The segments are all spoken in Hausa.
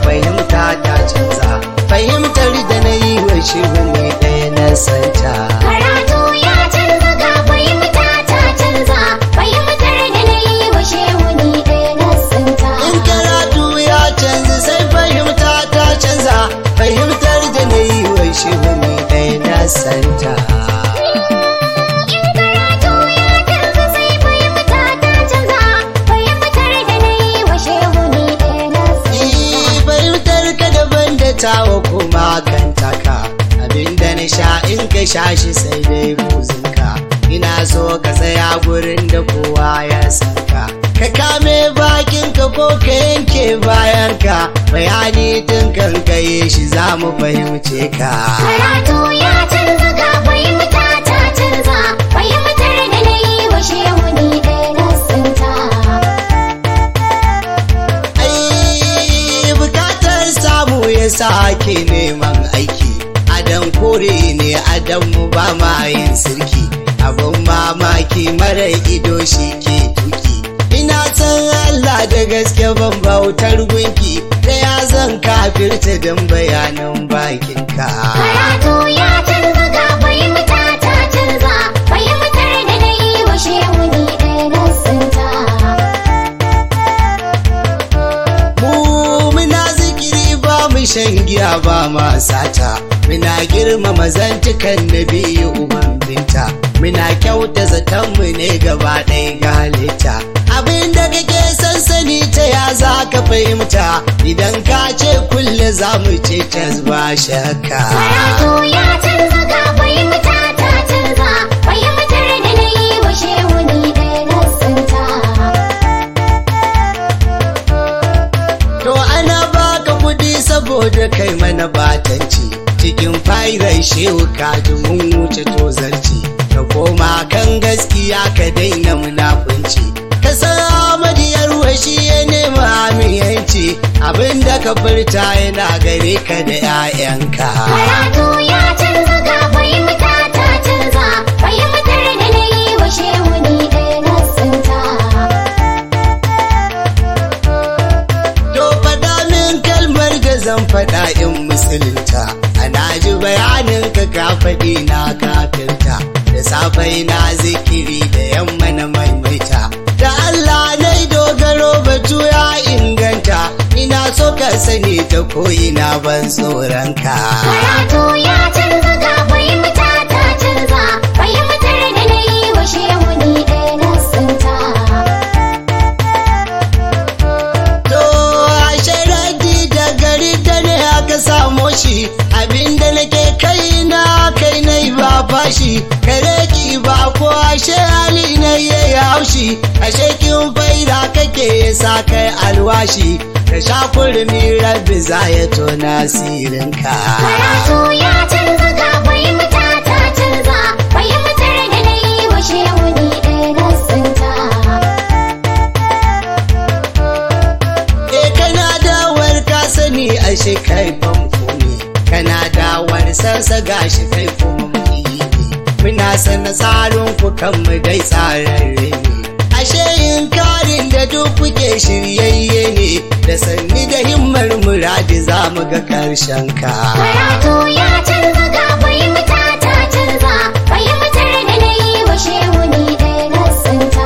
fahimta ta canza fahimtar da na yi wa shi ne ɗaya na santa Karatu ya canza ga fahimta ta canza fahimtar da na yi wa shehu ni ɗaya na santa. in karatu ya canza sai fahimta ta canza fahimtar da na yi wa shi ne ɗaya na santa In karatu ya canza sai fahimta ta canza fahimtar da na yi wa shehu ni ɗaya na santa. Ni fahimtar ka daban da tawa kuma kan taka abinda na sha in ka sha shi sai dai buzinka ina so ka tsaya gurin da kowa ya san ka ka kame bakinka ko ka yanke bayanka bayani tun kan ka yi shi za mu fahimce ka Karatu ya canza ga fahimta ta canza fahimtar da na yi wa shehu ni ɗaya na santa. ai bukatar samu ya sa ake neman aiki adan kore ne adan mu ba ma yin sirki abin mamaki mara ido shi ke tuki ina san Allah da gaske ban bautar gunki da ya zan kafirta don bayanan bakinka Karatu ya canza ga fahimta ta canza fahimtar da na yi wa shehu ni ɗaya na santa. mu muna zikiri ba mu shan giya ba ma sata muna girmama zantukan na biyu uban binta muna kyauta zaton mu ne gaba ɗaya ga halitta abin da kake sansani ta ya za ka fahimta idan ka ce kulle za mu ce tas ba shakka Karatu ya canza ga fahimta ta canza fahimtar da na yi wa shehu ni ɗaya na santa. To ana baka kudi saboda kai mana batanci cikin fairar shehu kaji mun wuce tozarci ka koma kan gaskiya ka daina munafunci ka san amadiyar washi ya nema amiyanci abinda ka furta yana gare ka da 'ya'yanka. Karatu ya canza ga fahimta ta canza fahimtar da na yi wa shehu ni ɗaya na santa. To faɗa min kalmar da zan faɗa in musulunta ana ji bayanin ka ka faɗi na kafirta da safai na zikiri da yamma na maimaita da Allah na dogaro batu ya inganta ina so ka sani ta ko'ina ban tsoron ka. Karatu ya canza ga fahimta ta canza fahimtar da na yi wa shehu ni ɗaya na santa. To ashe raddi da gari da ne aka samo shi abinda nake kai na kai na ba fashi kare ki ba ko ashe hali na ya haushi ashe kin faida kake sa kai alwashi ka sha kurmi rabbi za ya tona sirinka. Karatu ya canza ga fahimta ta canza fahimtar da na yi wa shehu ni ɗaya na santa. E kana dawar ka sani ashe kai famfo ne kana dawar sansa gashi kai kuma muyi ne muna sana tsarin ku kan mu dai tsararre ne ashe yin karin da duk kuke shiryayye ne da sanni da himmar muradi za mu ga karshen ka Karatu ya canza ga fahimta ta canza fahimtar da na yi wa shehu ni ɗaya na santa.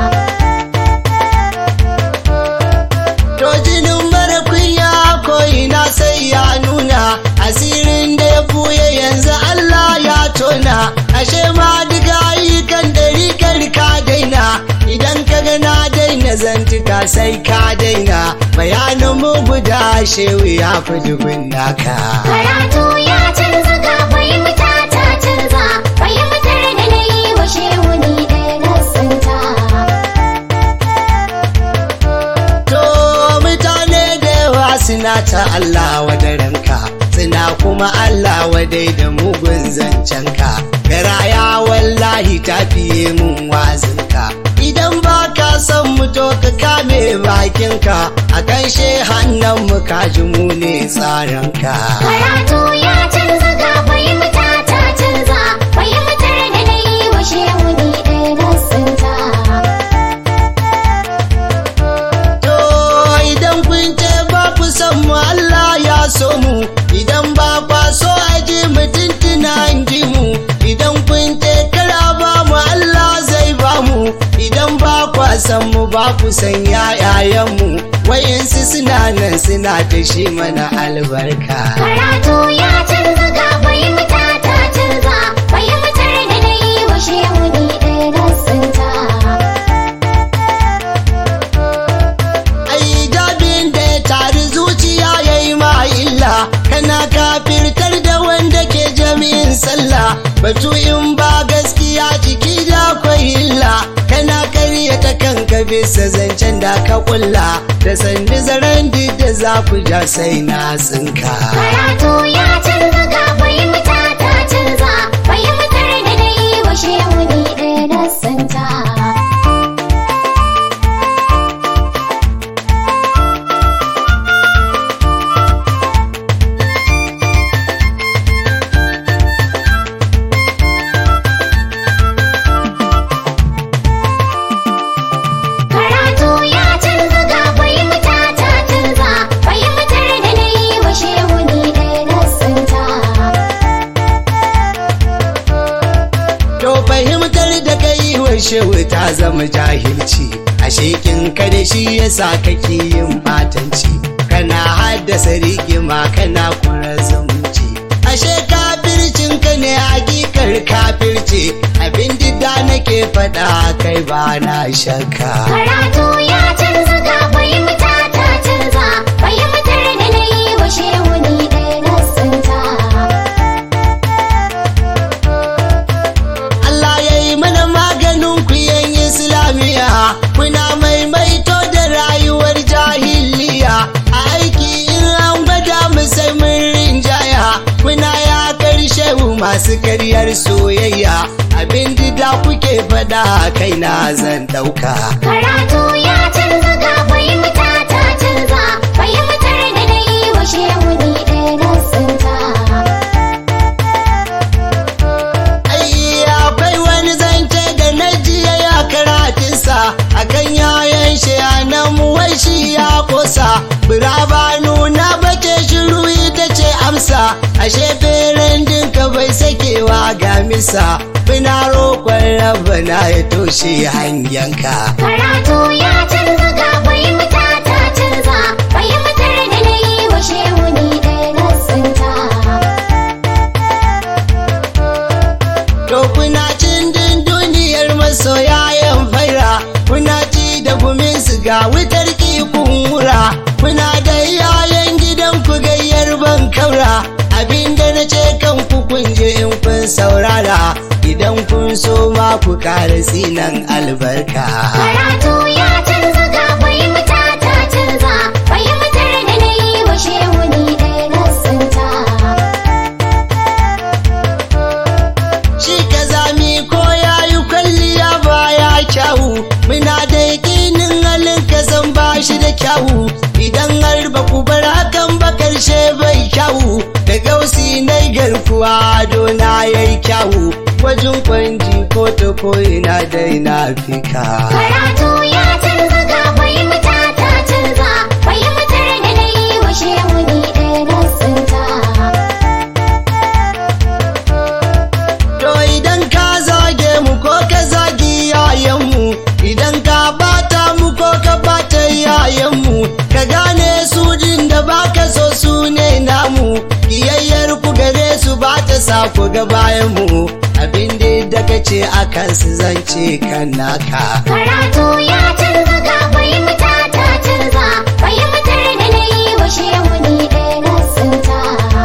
To jinin mara kunya ko ina sai ya nuna asirin da ya buye yanzu Allah ya tona ashe ma duka ayyukan dari ka daina idan ka ga na daina zantuka sai ka daina bayanin mu guda shehu ya fi dubin naka. Karatu ya canza ga fahimta ta canza fahimtar da na yi wa shehu ni ɗaya na santa. To mutane da yawa suna ta Allah wadaranka suna kuma Allah wadai da mugun zancenka garaya wallahi ta fiye mun wazinka idan ba ka son mu to ka kame bakinka a kanshe hannun mu ka ji mu ne tsaranka Karatu ya canza ga fahimta ta canza fahimtar da na yi wa shehu ni ɗaya na santa. To idan kun ce ba ku san mu Allah kwa san mu ba ku san yayayenmu wayansu suna nan suna ta shi mana albarka Karatu ya canza ga fahimta ta canza fahimtar da na yi wa shehu ni ɗaya na tsinta. ai jabin da ya tari zuciya ya yi ma illa kana kafirtar da wanda ke jami'in sallah batu in ba gaskiya ciki da akwai illa kana karyata kanka bisa zancen da ka kulla da sandi zaren duk da za ku ja sai na tsinka Karatu ya canza ga fahimta ta canza fahimtar da na yi wa shehu ni ɗaya na tsinta. Karatu ya canza ga fahimta ta canza fahimtar da na yi wa shehu ni ɗaya na tsinta. To fahimtar da ka yi wa shehu ta zama jahilci, a shekin ka da shi yasa kake yin batanci, kana haddasa rigima kana kura zumunci. Ashe kafircin ka ne hakikar kafirci, abin da nake faɗa kai ba na shakka. Karatu ya canza ga fahimta ta canza fahimtar da na yi wa shehu ni ɗaya na tsinta. Allah ya yi mana maganin ku yan Islamiya, kuna maimaito da rayuwar jahiliya, a aiki in an gwada mu sai mun rinjaya, kuna ya karshe masu karyar soyayya, abin da kuke faɗa kaina zan ɗauka. Karatu ya canza ga fahimta ta canza fahimtar da na yi wa shehu ni ɗaya na tsinta. Ai, akwai wani zance da na jiya ya karatunsa akan yayan shi a nan wai shi ya kosa biraba nuna bace shiru ita ce amsa ashe feren dinka bai sakewa ga misa bina roƙon rabana ya toshe hanyanka Karatu ya canza ga fahimta ta canza fahimtar da na yi wa shehu ni ɗaya na tsinta. To kuna cin din duniyar masoyayen faira, kuna ci da gumin su ga wutar kun wura, kuna da yayan gidan ku gayyar ban kaura, abinda na ce kan ku kun je in kun saurara, idan kun so ma ku kara sinan albarka. Karatu ya canza ga fahimta ta canza fahimtar da na yi wa shehu ni ɗaya na tsinta. Shi ka zami ko ya yi kwalliya baya kyawu, muna da yakinin halin ka san ba shi da kyawu, idan har ba ku bar hakan ba karshe bai kyawu, da gausi na garkuwa dona ya yi kyawu, wajen kwanji ko ta ko ina dai na fika. Karatu ya canza ga fahimta ta canza fahimtar da na yi wa shehu ni ɗaya na tsinta. To idan ka zage mu ko ka zagi yayanmu, idan ka bata mu ko ka bata yayanmu, ka gane su din da baka so su ne namu, kiyayyar ku gare su ba ta sa ku ga bayan mu, abin da ka ce a kansu zance kan naka. Karatu ya canza ga fahimta ta canza fahimtar da na yi wa shehu ni ɗaya na tsinta.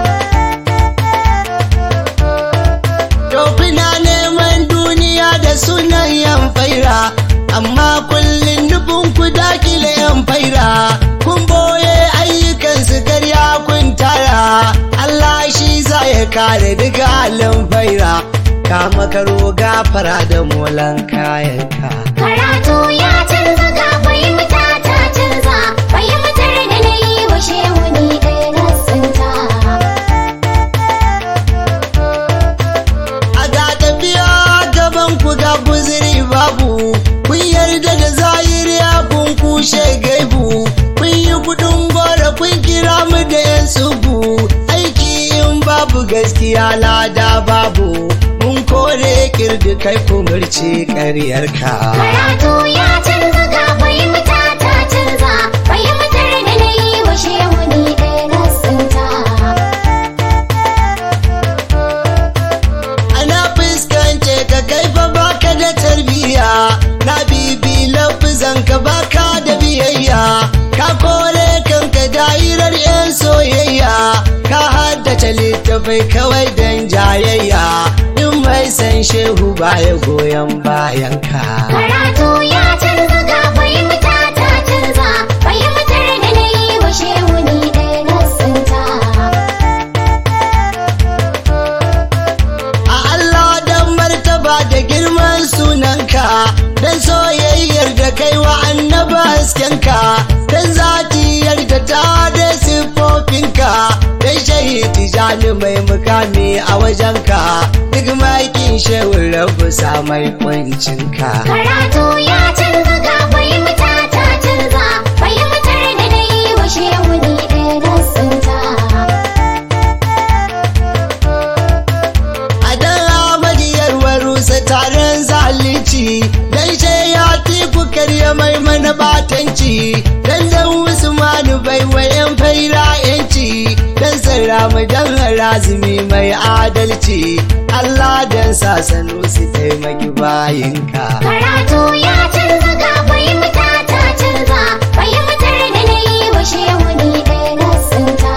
To kuna neman duniya da sunan yan faira, amma kullum nufin ku dakile yan faira. Kun boye ayyukan su karya kun tara, Allah shi za ya kare duka halin faira. Kama karo gafara da molan kayanka. Karatu ya canza ga fahimta ta canza fahimtar da na yi wa shehu ni ɗaya na tsinta. A ga tafiya gaban ku ga guziri babu, kun yarda da zahiriya kun kushe gaibu, kun yi kudin gora kun kira mu da yan sugu, aiki in babu gaskiya lada babu, mun kore wirdi kai kumurci ƙaryarka Karatu ya canza ga fahimta ta canza fahimtar da na yi wa shehu ni ɗaya na tsinta. ana fuskance ka kai fa baka da tarbiyya na bibi lafizan ka baka da biyayya ka kore kanka dairar yan soyayya ka haddace littafai kawai dan jayayya in mai san shehu baya goyon bayan ka Karatu ya canza ga fahimta ta canza fahimtar da na yi wa shehu ni ɗaya na tsinta. a Allah dan martaba da girman sunanka dan soyayyar da kai wa annaba haskenka dan zatiyar da ta da siffofinka dan shahidi jani mai mukami a wajenka duk makin shewar rabu samai kwancinka Karatu ya canza ga fahimta ta canza fahimtar da na yi wa shehu ni ɗaya na tsinta. a dan amadiyar warusa taron zalici dan ya tiku karya mai mana batanci dan dan usmanu bai wayan faira yanci dan sarramu dan harazumi mai adalci Allah dan sasanu su taimaki bayinka Karatu ya canza ga fahimta ta canza fahimtar da na yi wa shehu ni ɗaya na tsinta.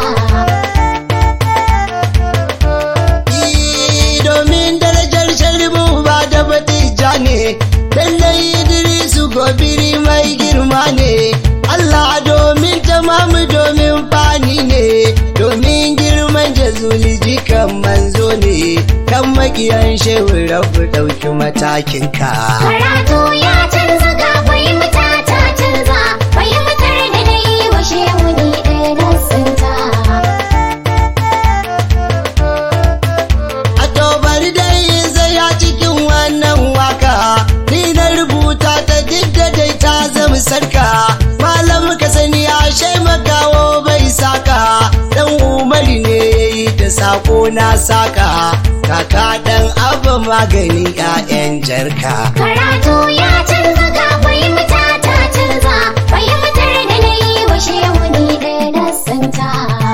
Ii, domin darajar sharbu ba da batija ne lallai idrisu gobiri mai girma ne Allah domin tamamu domin fani ne domin girman jazuli jikan manzo ne kan makiyan shehu rabu ɗauki matakinka Karatu ya canza ga fahimta ta canza fahimtar da na yi wa shehu ni ɗaya na tsinta. a to bari dai in zaya cikin wannan waka ni na rubuta ta duk da dai ta zama sarka malam ka sani ashe makawo bai saka dan umari ne yayi da sako na saka kaka dan abba magani 'ya'yan jarka Karatu ya canza ga fahimta ta canza fahimtar da na yi wa shehu ni ɗaya na tsinta.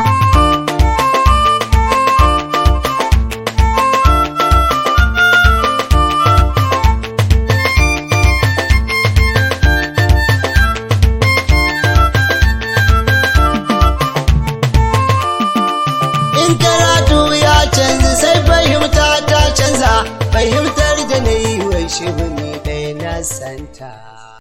in karatu ya canza sai fahimta ta canza fahimtar da na yi wa shi ne ɗaya na santa